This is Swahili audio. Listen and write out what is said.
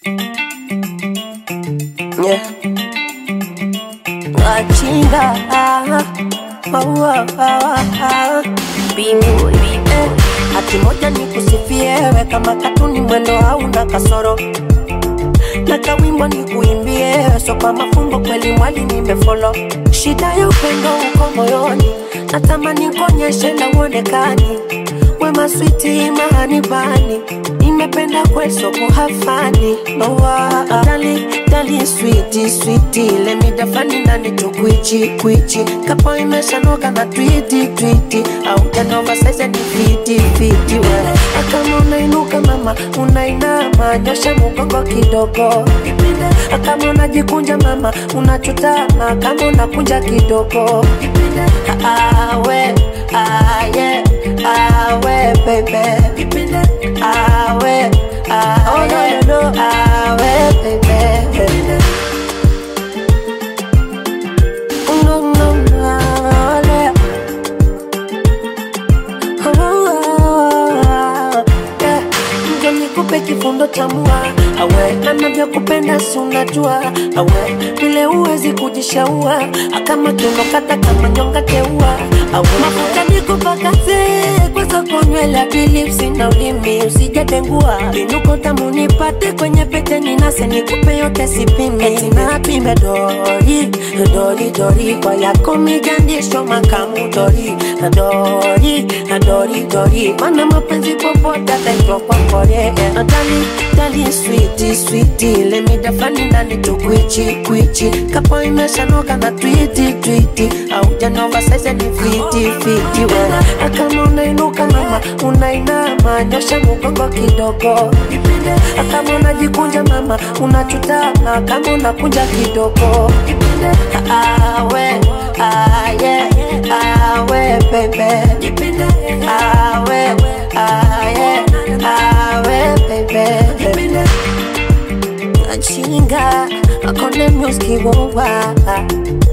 Yeah. Wachinga ah, oh, oh, oh, oh. Bingu eh. Hati moja ni kusifiewe kama katuni mwendo hauna kasoro na kawimbo ni kuimbie so kwa mafumbo kweli mwali nimefolo shida ya upendo uko moyoni natamani kuonyeshe na uonekani wema switi mahani bani nimependa kweso kuhafani nowa dali dali switi switi lemidafani nani tukwichi kwichi kapo imeshanoka na twiti twiti au janova saize ni fiti fiti we akama unainuka mama unainama nyosha mugongo kidogo kama unajikunja mama unachutama kama unakunja kidogo awe aye awe baby awe oh no no no awe baby no no no awe. Yeah. Njo nikupe kifundo cha mua awe nanavyokupenda si unajua awe vile uwezi kujishaua akama tunokata kama nyonga teua awe mafuta nikupakaze kwanza konywela bilipsi na ulimi usijatengua inuko tamu nipate kwenye pete ninase nikupe yote sipime tinapime dori dori dori kwa yako mijandisho makamu dori dori dori dori mana mapenzi popote ataitwa kwa kore dali dali switi switi lemidafani ndani tukwichi kwichi kapo imeshanoka na twiti twiti au janova saize ni fiti fiti we akama unainuka mama unainama nyosha mugongo kidogo akama unajikunja mama unachutama kama unakunja kidogo awe aye awe bebe awe aye awe bebe achinga akone music wowa